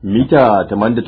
Mita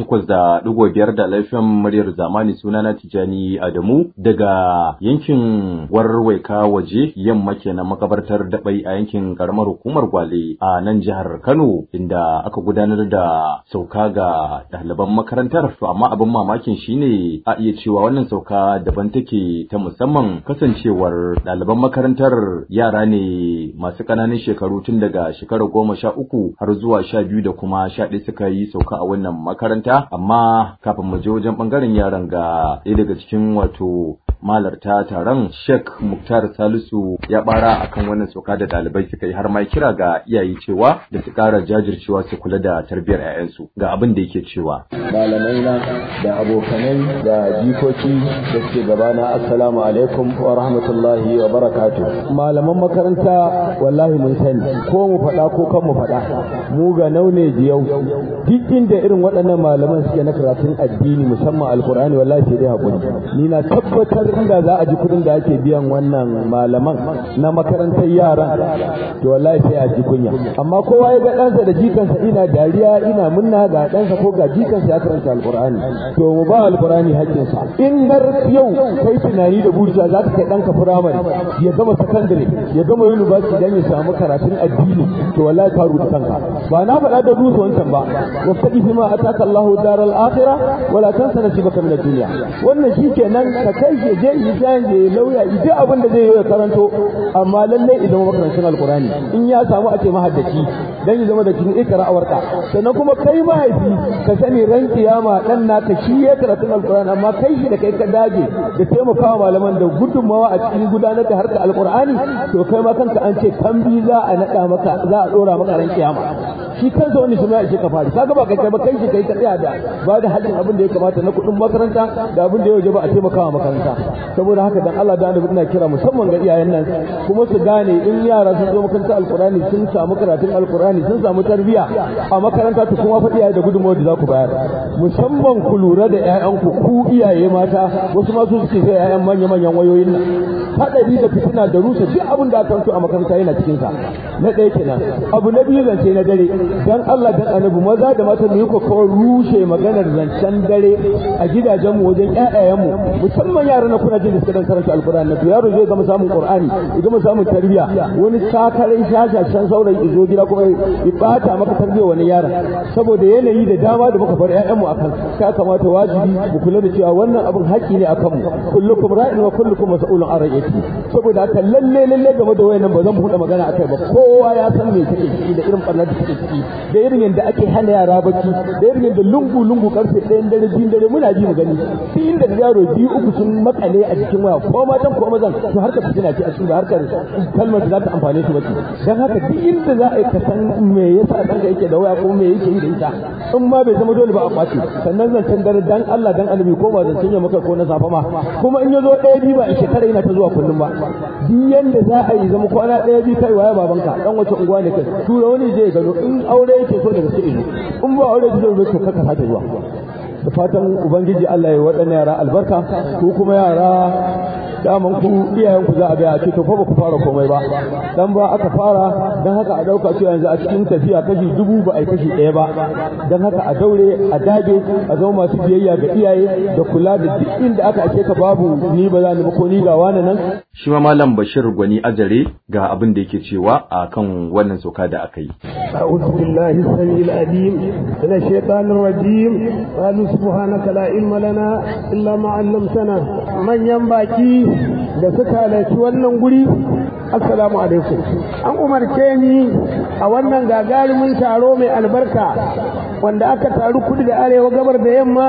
88.5 da laifin muryar zamani sunana Tijani Adamu daga yankin warwaika waje yamma kenan makabartar dabai a yankin karamar hukumar Gwale a nan jihar Kano inda aka gudanar da sauka ga ɗaliban makarantar to amma abin mamakin shine a iya cewa wannan sauka daban take ta musamman kasancewar ɗaliban makarantar yara ne masu ƙananan shekaru tun daga shekarar goma sha uku har zuwa sha biyu da kuma sha ɗaya suka yi sauka a wannan makaranta amma kafin mu je wajen ɓangaren yaran ga ɗaya daga cikin wato malarta taron Sheikh Muktar Salisu ya bara akan wannan sauka da ɗalibai suka yi har ma kira ga iyaye cewa da su ƙara jajircewa su kula da tarbiyyar 'ya'yansu ga abin da yake cewa malamai na da abokanai da jikoki da suke gabana assalamu alaikum wa rahmatullahi wa barakatuh malaman makaranta wallahi mun sani ko mu faɗa ko kan mu faɗa mu ga naune jiyau duk inda irin waɗannan malaman suke na karatun addini musamman alkur'ani wallahi sai dai hakuri ni na tabbatar inda za a ji kudin da ake biyan wannan malaman na makarantar yaran to wallahi sai a ji kunya amma kowa ya ga ɗansa da jikansa ina dariya ina munna ga ɗansa ko ga jikansa ya karanta alkur'ani to mu ba alkur'ani haƙƙinsa in har yau kai tunani da burja za ka kai ɗanka firamare ya gama sakandare ya gama university dan ya samu karatun addini to wallahi ka rubuta kanka ba na faɗa da dusu wancan ba wastaqi bima ataka Allahu daral akhirah wala tansa nasibaka min ad-dunya wannan shikenan ka kai shi je yi jan je lauya ide abin da zai yi karanto amma lalle idan makarancin alqur'ani in ya samu a ce mahaddaci dan ya zama da cikin ikra awarka sannan kuma kai mahaifi ka sani ran kiyama dan naka shi ya karatun alqur'ani amma kai shi da kai ka dage da taimakawa malaman da gudunmawa a cikin gudanar da harkar alqur'ani to kai ma kanka an ce kambi za a nada maka za a dora maka ran kiyama shi kansa wani shi ma ya ce ka fari kaga ba kai kai ba kai shi kai ka tsaya da ba da haƙin abin da ya kamata na kuɗin makaranta da abin da ya waje ba a taimakawa makaranta saboda haka dan Allah da annabi ina kira musamman ga iyayen nan kuma su gane in yara sun zo makaranta alqur'ani sun samu karatun alqur'ani sun samu tarbiya a makaranta to kuma fa iyaye da gudunmawar da za ku bayar musamman ku lura da ƴaƴanku ku iyaye mata wasu ma su suke sai ƴaƴan manya manyan wayoyin nan hadari da fitina da rusa duk abin da aka a makaranta yana cikin sa na ɗaya kenan abu na biyu zance na dare dan Allah dan annabi maza da mata mu yi kokowar rushe maganar zancen dare a gidajenmu wajen ƴaƴayenmu musamman yara na kuna jin da suka dan karanta alqur'ani na to yaro zai gama samun qur'ani ya gama samun tarbiya wani sakarai shashashan saurayi izo gida kuma ya bata maka tarbiya wani yaron saboda yanayi da dama da muka bar ƴaƴanmu akan ka kamata wajibi mu kula da cewa wannan abin haƙƙi ne akan mu kullukum ra'in wa kullukum mas'ulun an ra'iyati saboda haka lalle lalle game da wayannan ba zan buɗe magana akai ba kowa ya san me take ciki da irin barnar da take ciki da irin yadda ake hana yara bacci da irin yadda lungu lungu karfe ɗayan dare biyun dare muna ji mu gani duk inda da yaro biyu uku sun makale a jikin waya ko matan ko mazan to harkar fitina ce a cikin da harkar kalmar da za ta amfane shi bace dan haka duk inda za a yi ka san me yasa ɗanka yake da waya ko me yake yi da ita in ma bai zama dole ba a kwace sannan zancen dare dan Allah dan annabi ko ba zancen ya maka ko na safa ma kuma in ya zo ɗaya biyu ba a shekara yana ta zuwa kullum ba duk yanda za a yi zama kwana ɗaya biyu kai waya babanka dan wace unguwa ne kai tura wani je gano in aure yake so daga sai in ba aure da zai to kaka sake zuwa da fatan ubangiji Allah ya waɗannan yara albarka ko kuma yara daman ku iyayen ku za a ga a ce to fa ba ku fara komai ba dan ba aka fara dan haka a dauka cewa yanzu a cikin tafiya kashi dubu ba a kashi ɗaya ba dan haka a daure a dage a zama masu biyayya ga iyaye da kula da duk inda aka ake ka babu ni ba za ni ba ko ni ga wani nan shi ma malam Bashir Gwani Azare ga abin da yake cewa a kan wannan soka da aka yi أعوذ بالله السميع العليم من الشيطان الرجيم قالوا سبحانك لا علم لنا إلا ما علمتنا من ينبغي da suka halarci wannan guri assalamu alaikum an umarce ni a wannan gagarumin taro mai albarka wanda aka taru kudu da arewa gabar da yamma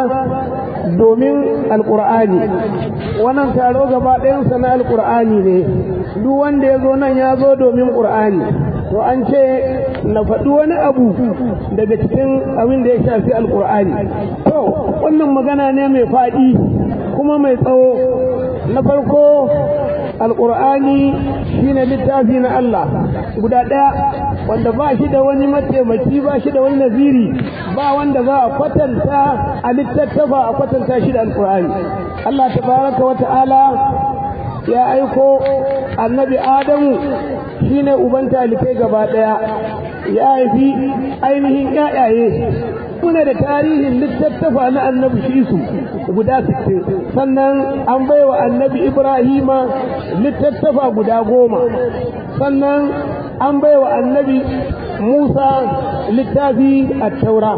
domin alkur'ani wannan taro gaba ɗayansa na alkur'ani ne duk wanda ya zo nan ya zo domin ƙur'ani to an ce na faɗi wani abu daga cikin abin da ya shafi alkur'ani to wannan magana ne mai faɗi kuma mai tsawo na farko alkur'ani shine littafi na Allah guda ɗaya wanda ba shi da wani mataimaki ba shi da wani naziri ba wanda za a kwatanta a littattafa a kwatanta shi da alkur'ani Allah tabaraka wa ta'ala ya aiko annabi adamu shine uban talikai gaba ɗaya ya haifi ainihin ƴaƴaye muna da tarihin littattafa na annabi shisu guda sittin sannan an baiwa annabi ibrahima littattafa guda goma sannan an baiwa annabi musa littafi a taura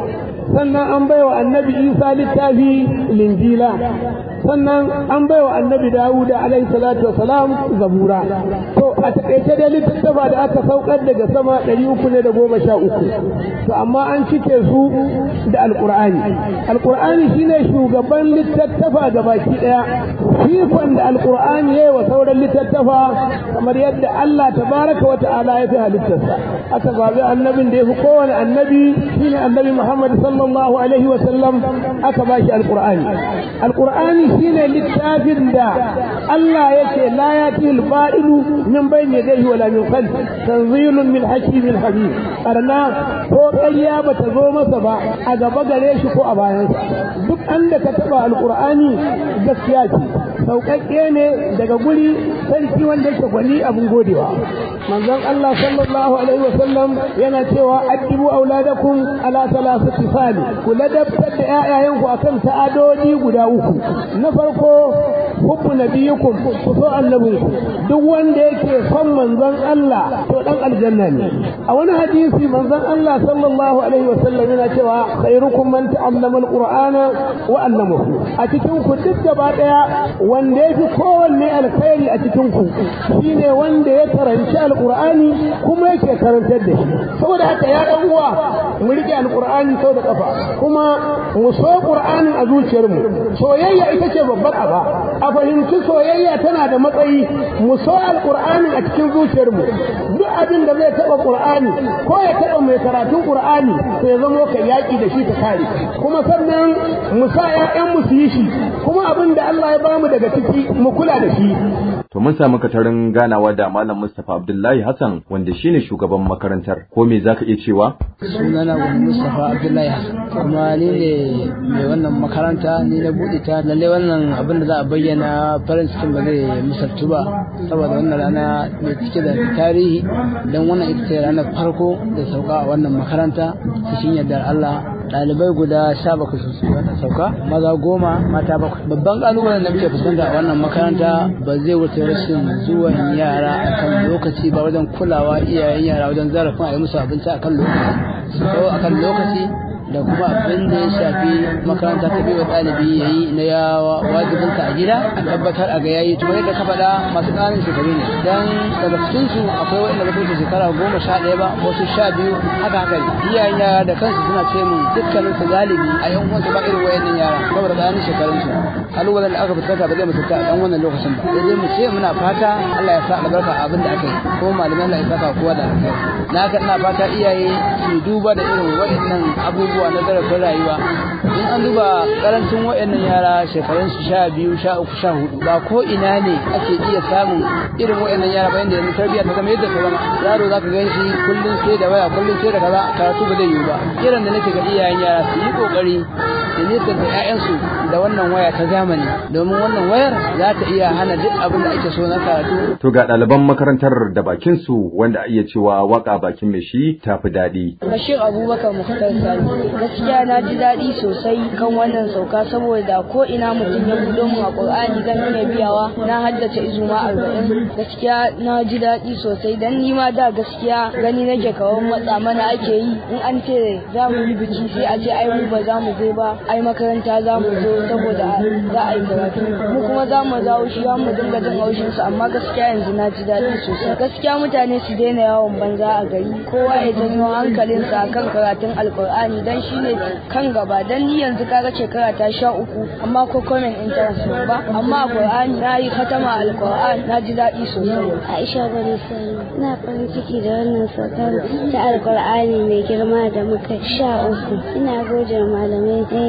sannan an baiwa annabi isa littafi linjila sannan an baiwa annabi dawuda alaihi salatu wasalam zabura to a takaice da littattafa da aka saukar daga sama ɗari uku ne da goma sha uku to amma an cike su da alƙur'ani alƙur'ani shine shugaban littattafa ga baki ɗaya fikon da alƙur'ani ya wa sauran littattafa kamar yadda Allah tabaraka wa ta'ala ya fi halittarsa aka zaɓi annabin da ya fi kowane annabi shine annabi Muhammad sallallahu alaihi wa sallam aka ba shi alƙur'ani alƙur'ani shine littafin da Allah yake la yati al-ba'ilu min bayni yadayhi wala min khalfi tanzilun min hakimin habib arna ko ƙarya ba ta zo masa ba a gaba gare shi ko a bayansa duk an da ka taɓa alƙur'ani gaskiya ce sauƙaƙƙe ne daga guri sarki wanda yake gwani abin godewa manzon Allah sallallahu alaihi wa sallam yana cewa addibu auladakum ala thalathati fali ku ladabtar da ƴaƴayenku akan ta'adodi guda uku na farko hubbu nabiyikum ku so annabinku duk wanda yake son manzon Allah to dan aljanna ne a wani hadisi manzon Allah sallallahu alaihi wa sallam yana cewa khairukum man ta'allama alqur'ana wa 'allamahu a cikin ku duk gaba daya wanda yafi kowanne alkhairi a cikin ku shine wanda ya karanci alqur'ani kuma yake karantar da shi saboda haka ya dan uwa mu rike alqur'ani sau da kafa kuma mu so qur'anin a zuciyarmu soyayya ita ce babbar aba a fahimci soyayya tana da matsayi mu so alqur'ani a cikin zuciyarmu duk abin da zai taba qur'ani ko ya taba mai karatun qur'ani to ya zama ka yaki da shi ka kare kuma sannan mu sa ƴaƴan mu su yi shi kuma abin da Allah ya bamu daga ciki mu kula da shi To mun samu katarin ganawa da Malam Mustapha Abdullahi Hassan wanda shine shugaban makarantar. Ko me zaka iya cewa? Sunana Gwani Mustapha Abdullahi Hassan kuma ni ne mai wannan makaranta ni na buɗe ta lalle wannan abin da za a bayyana farin cikin ba zai misaltu ba saboda wannan rana mai cike da tarihi don wannan ita ce ranar farko da sauka a wannan makaranta cikin yardar Allah ɗalibai guda sha bakwai sun su wannan sauka maza goma mata bakwai babban ƙalubalen da muke fuskanta a wannan makaranta ba zai wuce rashin zuwan yara akan lokaci ba wajen kulawa iyayen yara wajen zarafin a yi musu abinci akan lokaci su kawo akan lokaci da kuma abin da ya shafi makaranta ta biyu ɗalibi ya yi na yawa wajibinsa a gida a tabbatar a ga yayi to yadda ka faɗa masu ƙananan shekaru ne dan daga cikin su akwai wanda ba su shekara goma sha ɗaya ba wasu sha biyu haka haka ne iyayen yara da kansu suna ce mun dukkanin su galibi a yan uwansu ba irin wayannan yara saboda ƙananan shekarun su kalubalen da aka fuskanta ba zai mutunta a ɗan wannan lokacin ba sai dai mu ce muna fata Allah ya sa albarka a abin da aka yi ko malaman Allah ya saka kowa da alkhairi na haka ina fata iyaye su duba da irin waɗannan abubuwa na zarafin rayuwa in an duba karancin waɗannan yara shekarun su sha biyu sha uku sha hudu ba ko ina ne ake iya samun irin waɗannan yara bayan da yanzu tarbiyya ta zama yadda ta zama yaro zaka gan shi kullum sai da waya kullum sai da kaza karatu ba zai yiwu ba kiran da nake ga iyayen yara su yi kokari da nisanta ƴaƴansu da wannan waya ta zamani domin wannan wayar za ta iya hana duk abin da ake so na karatu To ga ɗaliban makarantar da bakin su wanda a iya cewa waka bakin mai shi tafi daɗi. Bashir Abubakar Mukhtar Sani gaskiya na ji daɗi sosai kan wannan sauka saboda ko ina mutum ya buɗo mu a Qur'ani zan iya biyawa na haddace izuma arba'in gaskiya na ji daɗi sosai dan ni ma da gaskiya gani nake kawai matsa mana ake yi in an ce za mu yi biki sai a ce ai mu ba za mu je ba ai makaranta za mu zo saboda za a yi karatu mu kuma za mu dawo shi mu dinga jin haushin su amma gaskiya yanzu na ji daɗi sosai gaskiya mutane su daina yawon banza a gari kowa ya janyo hankalinsa akan karatun alkur'ani dan shine kan gaba dan ni yanzu kaga shekara ta sha uku amma ko comment international ba amma alkur'ani na yi katama alkur'ani na ji daɗi sosai Aisha Bani Sani na farin ciki da wannan saukar ta alkur'ani mai girma da muka sha uku ina gode wa malamai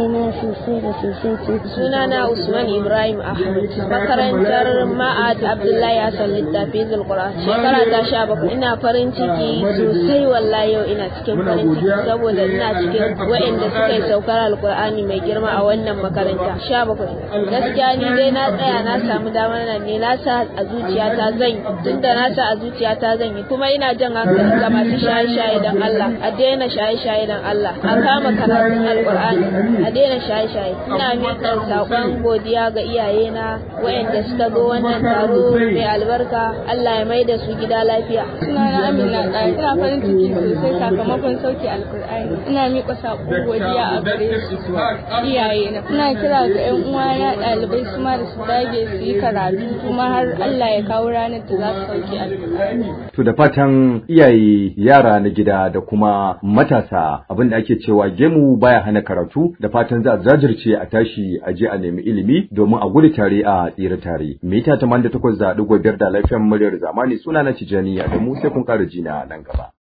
na sosai da sosai. Sunana Usman Ibrahim Ahmad, makarantar Ma'ad Abdullahi Hassan Littafi Zulqura. Shekara ta sha bakwai. Ina farin ciki sosai wallahi yau ina cikin farin ciki saboda ina cikin waɗanda suka yi saukar Alƙur'ani mai girma a wannan makaranta. Sha bakwai. Gaskiya ni dai na tsaya na samu damar nan ne na sa a zuciyata zan yi tunda na sa a zuciyata zan yi kuma ina jan hankali ga masu shaye-shaye don Allah a daina shaye-shaye don Allah a kama karatun Alƙur'ani a daina shaye-shaye ina miƙa saƙon godiya ga iyayena waɗanda suka zo wannan taro mai albarka Allah ya mai da su gida lafiya. Sunana Amina Ɗaya, ina farin ciki sosai sakamakon sauke Alƙur'ani. Ina miƙa saƙon godiya a gare su iyayena. Ina kira ga 'yan uwana ɗalibai su ma da su dage su yi karatu kuma har Allah ya kawo ranar da za su sauke Alƙur'ani. To da fatan iyaye yara na gida da kuma matasa abin da ake cewa gemu baya hana karatu da fatan za a jajirce a tashi a je a nemi ilimi domin a gudu tare a tsira tare. Mita 88 da ɗigo biyar da lafiyan muryar zamani suna na Tijjani a da mu sai kun ƙara jina nan gaba.